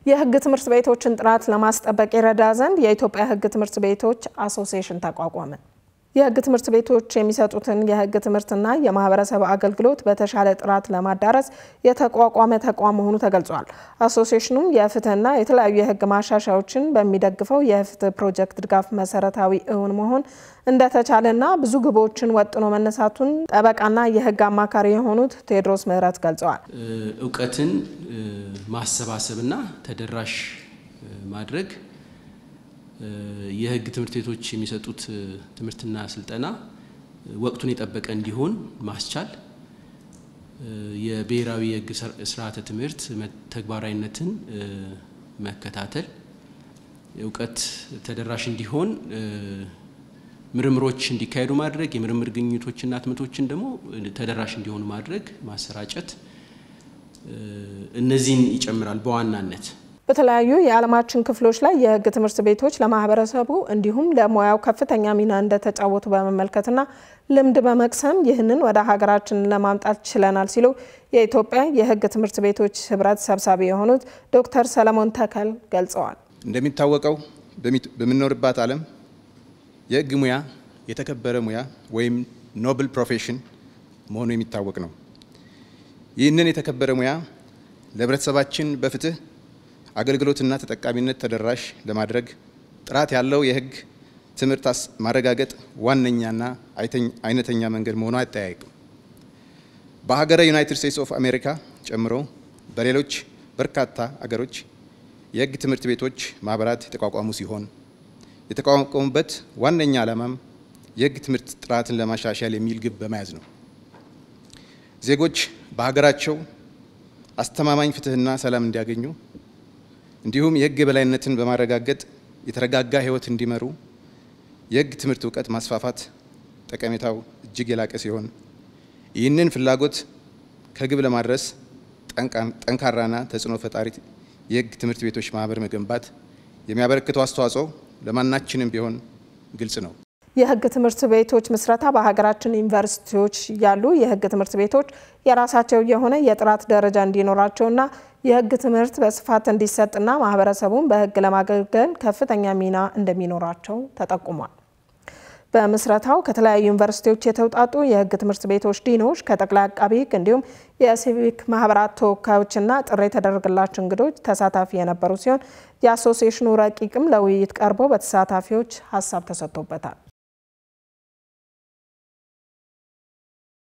የሕግ ትምህርት ቤቶችን ጥራት ለማስጠበቅ ይረዳ ዘንድ የኢትዮጵያ ሕግ ትምህርት ቤቶች አሶሲዬሽን ተቋቋመ። የሕግ ትምህርት ቤቶች የሚሰጡትን የሕግ ትምህርትና የማህበረሰብ አገልግሎት በተሻለ ጥራት ለማዳረስ የተቋቋመ ተቋም መሆኑ ተገልጿል። አሶሲዬሽኑም የፍትህና የተለያዩ የሕግ ማሻሻያዎችን በሚደግፈው የፍትህ ፕሮጀክት ድጋፍ መሰረታዊ እውን መሆን እንደተቻለና ብዙ ግቦችን ወጥኖ መነሳቱን ጠበቃና የሕግ አማካሪ የሆኑት ቴዎድሮስ ምህረት ገልጸዋል። እውቀትን ማሰባሰብና ተደራሽ ማድረግ የህግ ትምህርት ቤቶች የሚሰጡት ትምህርትና ስልጠና ወቅቱን የጠበቀ እንዲሆን ማስቻል፣ የብሔራዊ የህግ ስርዓተ ትምህርት ተግባራዊነትን መከታተል፣ እውቀት ተደራሽ እንዲሆን ምርምሮች እንዲካሄዱ ማድረግ፣ የምርምር ግኝቶችና ህትመቶችን ደግሞ ተደራሽ እንዲሆኑ ማድረግ፣ ማሰራጨት እነዚህን ይጨምራል በዋናነት። በተለያዩ የዓለማችን ክፍሎች ላይ የህግ ትምህርት ቤቶች ለማህበረሰቡ እንዲሁም ለሙያው ከፍተኛ ሚና እንደተጫወቱ በመመልከትና ልምድ በመቅሰም ይህንን ወደ ሀገራችን ለማምጣት ችለናል ሲሉ የኢትዮጵያ የህግ ትምህርት ቤቶች ህብረት ሰብሳቢ የሆኑት ዶክተር ሰለሞን ተከል ገልጸዋል። እንደሚታወቀው በምንኖርባት ዓለም የህግ ሙያ የተከበረ ሙያ ወይም ኖብል ፕሮፌሽን መሆኑ የሚታወቅ ነው። ይህንን የተከበረ ሙያ ለህብረተሰባችን በፍትህ አገልግሎትና ተጠቃሚነት ተደራሽ ለማድረግ ጥራት ያለው የህግ ትምህርት ማረጋገጥ ዋነኛና አይነተኛ መንገድ መሆኑ አይጠያይቅም። በሀገረ ዩናይትድ ስቴትስ ኦፍ አሜሪካ ጨምሮ በሌሎች በርካታ አገሮች የህግ ትምህርት ቤቶች ማህበራት የተቋቋሙ ሲሆን የተቋቋሙበት ዋነኛ ዓላማም የህግ ትምህርት ጥራትን ለማሻሻል የሚል ግብ በመያዝ ነው። ዜጎች በሀገራቸው አስተማማኝ ፍትህና ሰላም እንዲያገኙ እንዲሁም የህግ የበላይነትን በማረጋገጥ የተረጋጋ ህይወት እንዲመሩ የህግ ትምህርት እውቀት ማስፋፋት ጠቀሜታው እጅግ የላቀ ሲሆን ይህንን ፍላጎት ከግብ ለማድረስ ጠንካራና ተጽዕኖ ፈጣሪ የህግ ትምህርት ቤቶች ማህበር መገንባት የሚያበረክተው አስተዋጽኦ ለማናችንም ቢሆን ግልጽ ነው። የህግ ትምህርት ቤቶች ምስረታ በሀገራችን ዩኒቨርሲቲዎች ያሉ የህግ ትምህርት ቤቶች የራሳቸው የሆነ የጥራት ደረጃ እንዲኖራቸውና የህግ ትምህርት በስፋት እንዲሰጥና ማህበረሰቡን በህግ ለማገልገል ከፍተኛ ሚና እንደሚኖራቸው ተጠቁሟል። በምስረታው ከተለያዩ ዩኒቨርሲቲዎች የተውጣጡ የህግ ትምህርት ቤቶች ዲኖች፣ ከጠቅላይ አቃቢ ህግ እንዲሁም የሲቪክ ማህበራት ተወካዮችና ጥሪ የተደረገላቸው እንግዶች ተሳታፊ የነበሩ ሲሆን የአሶሲዬሽኑ ረቂቅም ለውይይት ቀርቦ በተሳታፊዎች ሀሳብ ተሰጥቶበታል።